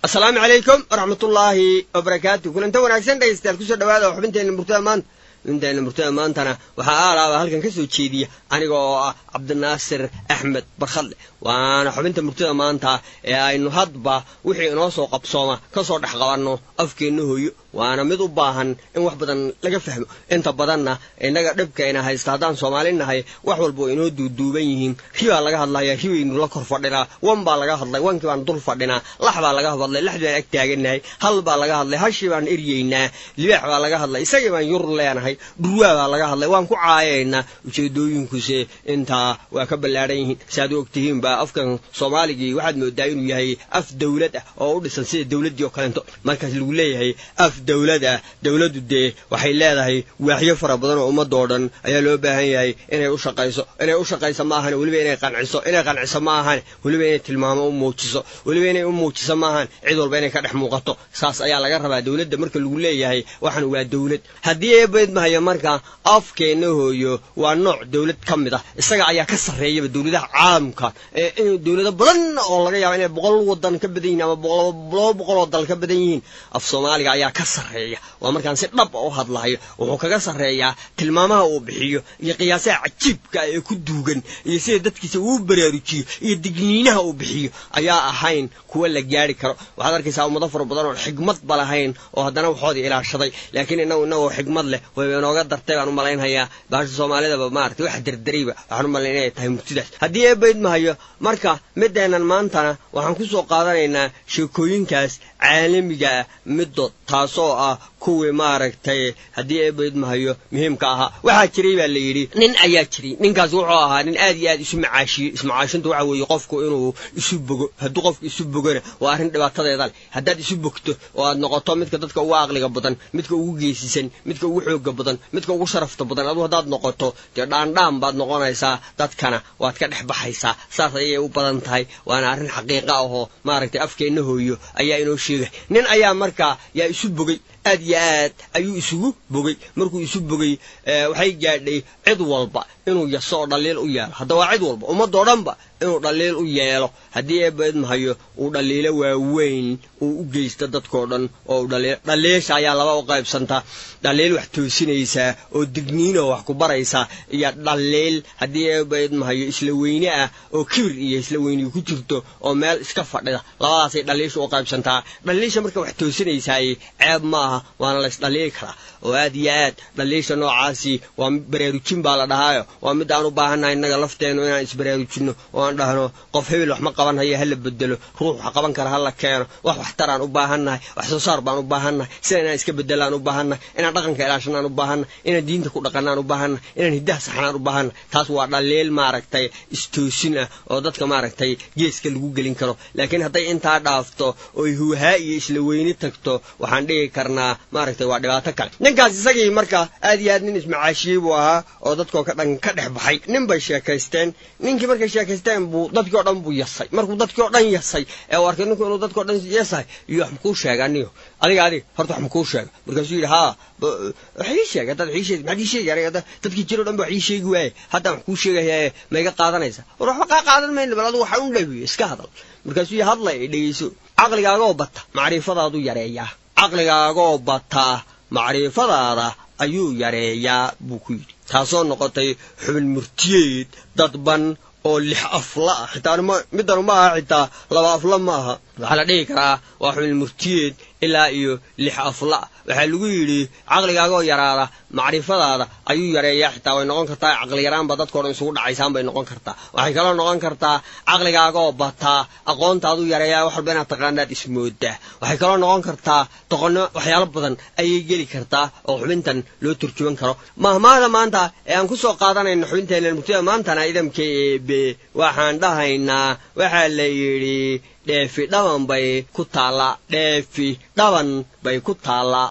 asalaamu calaykum waraxmatullaahi wabarakaatu kulanta wanaagsan dhegaystayaal kusoo dhawaada xubinteenna murtada maanta xubinteenna murtada maantana waxaa aalaaba halkan ka soo jeediya aniga oo ah cabdinaasir axmed barkhadle waana xubinta murtada maanta ee aynu hadba wixii inoo soo qabsooma ka soo dhex qabanno afkeenna hooyo waana mid u baahan in wax badan laga fahmo inta badanna innaga dhibkayna haysta haddaan soomaali nahay wax walba inoo duuduuban yihiin ribaa laga hadlayaa ribaynu la kor fadhinaa wan baa laga hadlay wankii baan dul fadhinaa lax baa laga hadlay lax baan ag taaganahay hal baa laga hadlay hashii baan eryeynaa libaax baa laga hadlay isagii baan yur leenahay dhurwaa baa laga hadlay waan ku caayaynaa ujeedooyinkuse intaa waa ka ballaadhan yihiin saaad u ogtihiin baa afkan soomaaligii waxaad moodaa inuu yahay af dawlad ah oo u dhisan sida dawladdii oo kaleento markaas lagu leeyahay af dawlad ah dawladdu dee waxay leedahay waaxyo fara badan oo ummadoo dhan ayaa loo baahan yahay inay u shaqayso inay u shaqayso ma ahan weliba inay qanciso inay qanciso ma ahan weliba inay tilmaamo u muujiso weliba inay u muujiso ma ahan cid walba inay ka dhex muuqato saas ayaa laga rabaa dawladda marka lagu leeyahay waxan waa dawlad haddii eebaydmahayo marka afkeenna hooyo waa nooc dawlad ka mid ah isaga ayaa ka sarreeyaba dawladaha caalamka in dawlado badan oo laga yaaba inay boqol wadan ka badan yihin ama laba boqol oo dal ka badan yihiin af soomaaliga ayaa ka sarreeya waa markaan si dhab u hadlayo wuxuu kaga sarreeyaa tilmaamaha uu bixiyo iyo qiyaasaha cajiibka ee ku duugan iyo sida dadkiisa uu baraarujiyo iyo digniinaha uu bixiyo ayaa ahayn kuwa la gaari karo waxaad arkaysaa ummado fara badan oo xigmadba lahayn oo haddana waxoodii ilaashaday laakiin inagu inagoo xigmad leh wayba inooga dartay baan u malaynhayaa baasha soomaalidaba maarata wax derderayba waxaan u malayn inay tahay murtidaas haddii eebayd mahayo marka mideennan maantana waxaan ku soo qaadanaynaa sheekooyinkaas caalamiga ah middood taasoo ah kuwii maaragtay haddii eebayd mahayo muhiimka ahaa waxaa jiray baa la yidhi nin ayaa jiray ninkaas wuxuu ahaa nin aad iyo aad isu macaashiyey ismacaashinta waxa weeye qofku inuu isu bogo hadduu qofku isu bogona waa arrin dhibaatadeeda leh haddaad isu bogto oo aad noqoto midka dadka ugu aqliga badan midka ugu geesisan midka ugu xooga badan midka ugu sharafta badan aduu haddaad noqoto dee dhaandhaan baad noqonaysaa dadkana waad ka dhex baxaysaa saas ayay u badan tahay waana arrin xaqiiqa ahoo maaragtay afkeenna hooyo ayaa inoo sheegay nin ayaa markaa yaa isu bogay aad iyo aad ayuu isugu bogay markuu isu bogay waxay gaadhay cid walba inuu yaso oo dhaliil u yeelo hadda waa cid walba ummadoo dhanba inuu dhaliil u yeelo haddii eebayd mahayo uu dhaliilo waaweyn uu u geysto dadkoo dhan oo u dhaliilo dhaliisha ayaa laba u qaybsantaa dhaliil wax toosinaysaa oo digniinoo wax ku baraysaa iyo dhaliil haddii eebayd mahayo isla weyne ah oo kibir iyo isla weynigu ku jirto oo meel iska fadhida labadaasay dhaliisha u qaybsantaa dhaliisha marka wax toosinaysaay ceeb ma aha waana la ysdhaliili karaa oo aad iyo aad dhaliisha noocaasi waa baraarujin baa la dhahaayo waa mid aan u baahannahay innaga lafteennu inaan isbaraarujinno oo aan dhahno qof hebel wax ma qaban haya hala bedelo ruux wax qaban kara hala keeno wax waxtaraan u baahannahay wax soo saar baan u baahannahay sida inaan iska bedelaan u baahannahay inaan dhaqanka ilaashanaan u baahannahay inaan diinta ku dhaqanaan u baahannahay inaan hiddaha saxnaan u baahannahay taas waa dhaliil maaragtay istoosin ah oo dadka maaragtay geeska lagu gelin karo laakiin hadday intaa dhaafto oy huuhaa iyo isla weyni tagto waxaan dhigi karnaa maaragtay waa dhibaato kale ninkaas isagii marka aad iyo aad nin ismacaashiyey buu ahaa oo dadkoo ka dhan ka dhex baxay nin bay sheekaysteen ninkii markay sheekaysteen buu dadkii o dhan buu yasay markuu dadkii o dhan yasay ee uu arkay ninku inuu dadkii o dhan yasahay iyo wax makuu sheega anigo adiga adiga horta wax makuu sheega markaasuu yidhi haa wax ii sheega haddaad wax ii sheegi maxaad ii sheegi aniga dadkii jiro dhan ba wax ii sheegi waaye haddaan wax kuu sheegayaa ma iga qaadanaysa war waxba kaa qaadan mayna bal adigu waxa un dhawiye iska hadal markaasuu yidhi hadlay dhegeyso caqligaagoo bata macrifadaadu yareeyaa caqligaagoo bataa macrifadaada ayuu yareeyaa buu ku yidhi taasoo noqotay xubin murtiyeed dadban oo lix afla ah xitaa midanu ma aha xitaa laba afla ma aha waxaa la dhihi karaa waa xubin murtiyeed ilaa iyo lix afla waxaa lagu yidhi caqligaagoo yaraada macrifadaada ayuu yareeyaa xitaa way noqon kartaa caqli yaraanba dadkao dhan isugu dhacaysaan bay noqon kartaa waxay kaloo noqon kartaa caqligaagoo bataa aqoontaaduu yareeyaa wax walba inaad taqaanaad ismoodaa waxay kaloo noqon kartaa doqonnimo waxyaalo badan ayay geli kartaa oo xubintan loo turjuban karo mahmaada maanta ee aan ku soo qaadanayno xubinteena murtida maantana idamka eebe waxaan dhahaynaa waxaa la yidhi dheefi dhaban bay ku taallaa dheefi dhaban bay ku taallaa